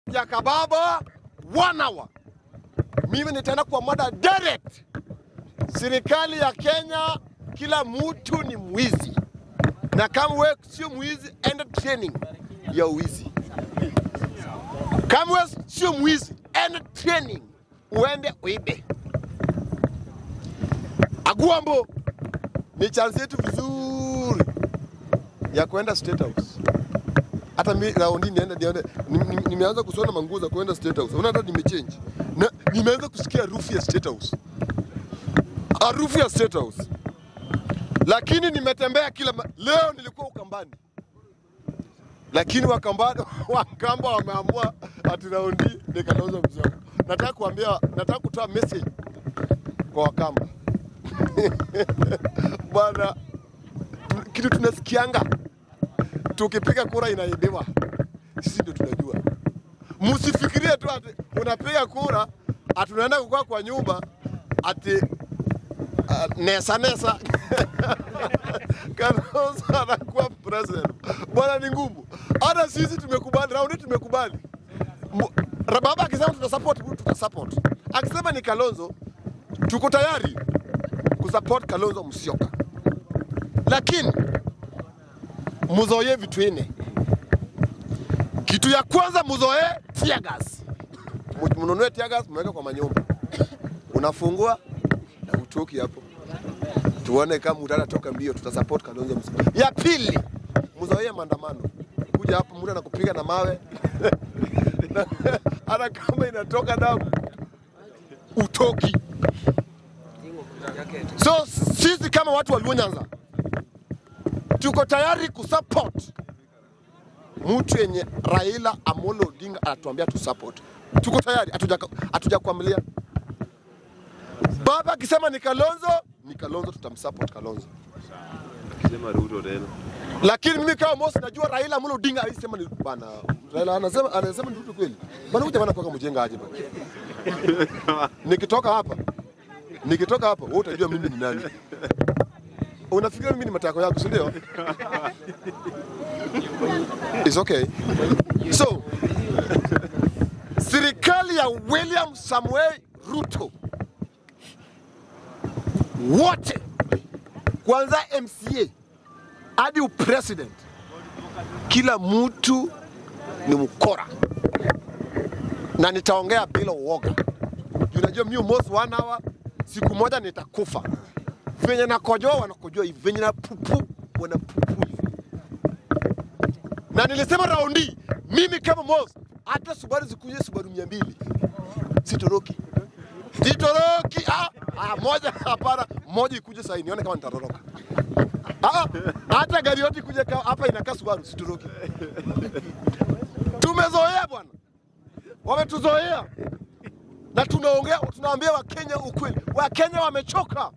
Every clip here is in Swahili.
ya kababa one hour. Mimi nitaenda kwa mada direct. Serikali ya Kenya, kila mtu ni mwizi, na kama wewe sio mwizi, enda training ya uwizi. Kama wewe sio mwizi, enda training uende uibe. Aguambo ni chance yetu vizuri ya kwenda State House. Hata mimi raundi nienda niende, ni- ni- nimeanza kusona manguo za kwenda State House. Unaona hata nimechange na nimeanza kusikia harufu ya State House, harufu ya State House. Lakini nimetembea kila ma... leo nilikuwa Ukambani, lakini Wakambani Wakamba wameamua ati raundi nikanauza mzigo. Nataka kuambia, nataka kutoa message kwa Wakamba bwana, kitu tunasikianga tukipiga kura inaibiwa, sisi ndio tunajua. Msifikirie tu ati unapiga kura ati unaenda kukaa kwa nyumba ati uh, nesa nesa Kalonzo anakuwa president. Bwana, ni ngumu. Hata sisi tumekubali, raundi tumekubali. Mu- Baba akisema tutasupport, tutasupport. Akisema ni Kalonzo, tuko tayari kusupport Kalonzo Musyoka, lakini muzoee vitu ine. Kitu ya kwanza muzoee tear gas. Mu- Mnunue tear gas mweke kwa manyumba, unafungua na utoki hapo, tuone kama utatoka mbio, tutasupport Kalonzo Musyoka. Ya pili muzoee maandamano, kuja hapo mtu anakupiga na mawe Na- hata kama inatoka damu utoki. So sisi kama watu wa Luo Nyanza tuko tayari kusupport mtu yenye Raila Amolo Odinga anatuambia tu support. Tuko tayari, hatuja- hatujakuamilia. Baba akisema ni Kalonzo, ni Kalonzo, tutamsupport Kalonzo. Sema Ruto tena. Lakini mimi kama Mosi najua Raila Amolo Odinga alisema ni bana. Raila anasema anasema ni Ruto kweli. Bana huyu jamaa anakuwa mjenga aje bana. Nikitoka hapa nikitoka hapa wewe utajua mimi ni nani. Unafikiria mimi ni matako yako, si ndio? It's okay. So, serikali ya William Samuel Ruto wote kwanza MCA hadi upresident, kila mtu ni mkora, na nitaongea bila uoga. Unajua mimi most one hour, siku moja nitakufa. Venye nakojoa wanakojoa hivi, venye na pupu wanapupu hivi. Na nilisema raundi, mimi kama Mos, hata Subaru zikuje Subaru mia mbili sitoroki, sitoroki. Ah, ah, moja hapana, moja ikuje sasa, nione kama nitatoroka. Ah, hata gari yote kuja ka- hapa inakaa Subaru situroki. Tumezoea bwana, wametuzoea na tunaongea, tunaambia Wakenya ukweli. Wakenya wamechoka.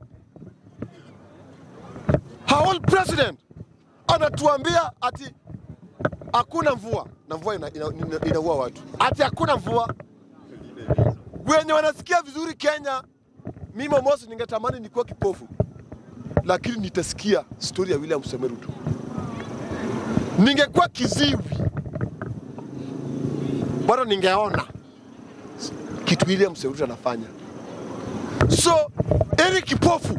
Our president anatuambia ati hakuna mvua na mvua ina, ina, ina, inaua watu, ati hakuna mvua. Wenye wanasikia vizuri Kenya, mimi Mosi ningetamani nikuwa kipofu lakini nitasikia stori ya William Samoei Ruto. Ningekuwa kiziwi bado ningeona kitu William Samoei Ruto anafanya. So ili kipofu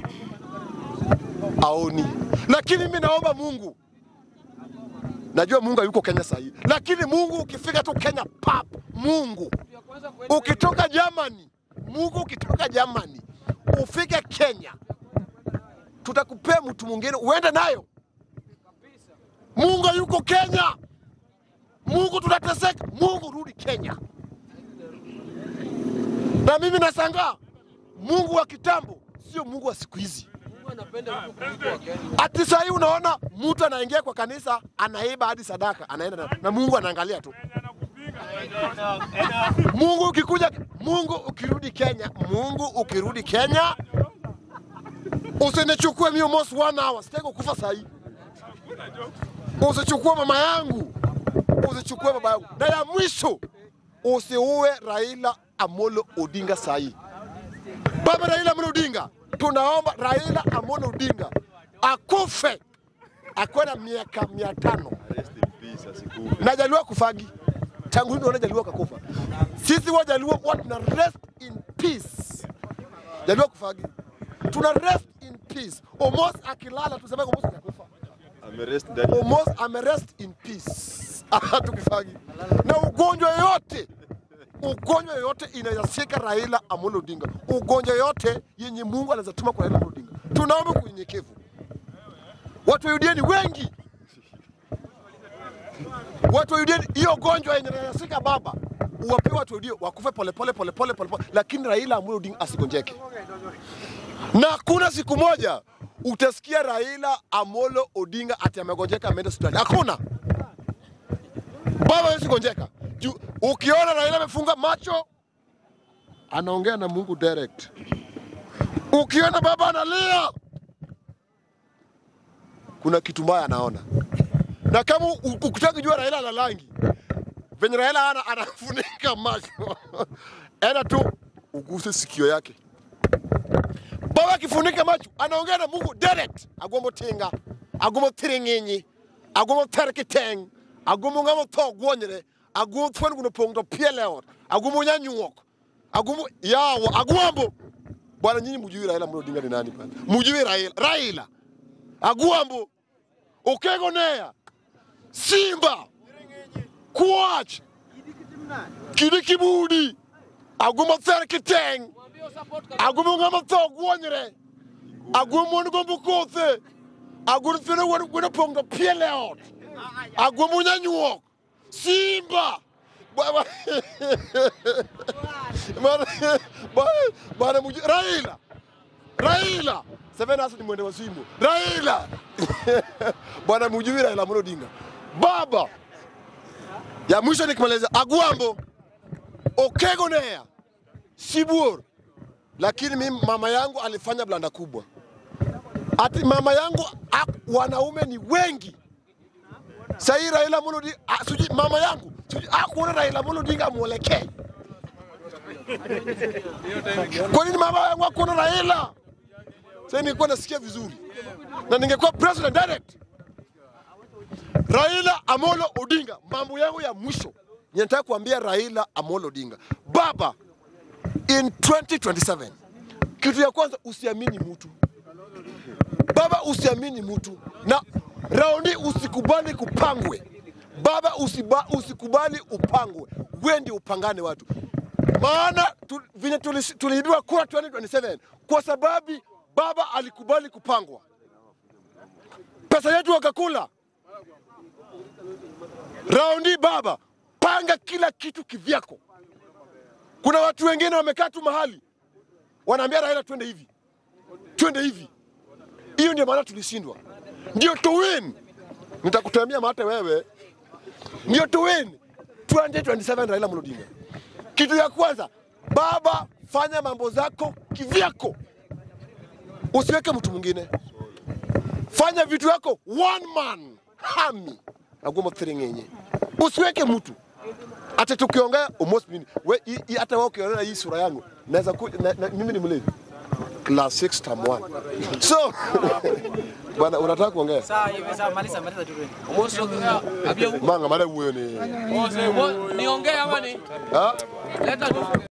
aoni, lakini mimi naomba Mungu, najua Mungu hayuko Kenya sahii, lakini Mungu ukifika tu Kenya pap, Mungu ukitoka Germany, Mungu ukitoka Germany ufike Kenya tutakupea mtu mwingine uende nayo. Mungu yuko Kenya, Mungu tunateseka, Mungu rudi Kenya. Na mimi nashangaa Mungu wa kitambo sio Mungu wa siku hizi. Ati saa hii unaona mtu anaingia kwa kanisa anaiba hadi sadaka anaenda na, na Mungu anaangalia tu. Mungu ukikuja, Mungu ukirudi Kenya, Mungu ukirudi Kenya Usinichukue mimi almost one hour, sitaki kukufa saa hii. Usichukue mama yangu, usichukue baba yangu, na ya mwisho usiue Raila Amolo Odinga saa hii. Baba Raila Amolo Odinga, tunaomba Raila Amolo Odinga akufe akuwe na miaka mia tano Rest in peace asikufe. najaliwa kufagi tangu lini wanajaluo kakufa? Sisi wajaluo huwa tuna rest in peace. Jaluo kufagi, tuna rest in peace. Omos akilala tuseme Omos hajakufa. Amerest ndani. Omos amerest in peace. Tukifagi na ugonjwa yote ugonjwa yoyote inaweza Raila Amolo Odinga, ugonjwa yote yenye Mungu anaweza tuma kwa Raila Amolo Odinga. Tunaomba kwa unyenyekevu, watu wa UDA ni wengi, watu wa UDA hiyo gonjwa yenye inaweza baba uwape watu wa UDA wakufe polepole polepole polepole, lakini Raila Amolo Odinga asigonjeke, na hakuna siku moja utasikia Raila Amolo Odinga ati amegonjeka ameenda hospitali. Hakuna baba hawezi gonjeka. Juu ukiona Raila amefunga macho anaongea na Mungu direct. Ukiona baba analia kuna kitu mbaya anaona, na kama u- ukitaka kujua Raila ana rangi venye Raila ana anafunika macho enda tu uguse sikio yake. Baba akifunika macho anaongea na Mungu direct, agombo tinga agombo tiring'inyi agombo terkiteng agombo ng'amo tho gwonyre agombo thwen guno pong to piele ot agombo nyanyuok agombo yawo agwambo bwana nyinyi mjui Raila Amolo Odinga ni nani bwana mjui Raila Raila agwambo okegonea Simba Kwach Kidi Kibudi agombo terkiteng agombo ng'amo tho gwonyre agombo mon gombo kothe agombo thwene gweno pong to piele ot agombo nyanyuok Simba Bwana- Bwana- Bwana- Bwana muji- Raila Raila Sevenas ni mwende wa simu Raila Bwana mjui Raila Amolo Odinga baba ya mwisho nikimaliza Agwambo Okegonea Sibuor lakini mimi mama yangu alifanya blanda kubwa ati mama yangu ak- wanaume ni wengi Sahii Raila Amolo Odinga, ah, sijui mama yangu sijui akuona Raila Amolo Odinga amwelekee. Kwa nini mama yangu akuona Raila? Sasa ningekuwa nasikia vizuri na ningekuwa president direct. Raila Amolo Odinga, mambo yangu ya mwisho ninataka kuambia Raila Amolo Odinga, baba, in 2027 kitu ya kwanza usiamini mtu baba usiamini mtu na raundi usikubali kupangwe baba usiba, usikubali upangwe wendi upangane watu maana tu, vinye tulis- tuliibiwa kura 2027 kwa sababu baba alikubali kupangwa pesa yetu wakakula raundi baba panga kila kitu kivyako kuna watu wengine wamekaa tu mahali wanaambia raila twende hivi twende hivi hiyo ndio maana tulishindwa, ndio to win. Nitakutamia mate wewe, ndio to win 2027 Raila Amolo Odinga. Kitu ya kwanza, baba, fanya mambo zako kivyako, usiweke mtu mwingine. Fanya vitu yako one man hami agoma thiringenye, usiweke mtu hata tukiongea almost mimi we i- i- hata wewe ukiona hii sura yangu naweza ku, na, na, mimi ni mlevi class 6 term 1 so bwana unataka kuongea Sawa hivi sawa, maliza maliza tu. Abia manga mada huyo ni niongee ama ni ha? leta tu.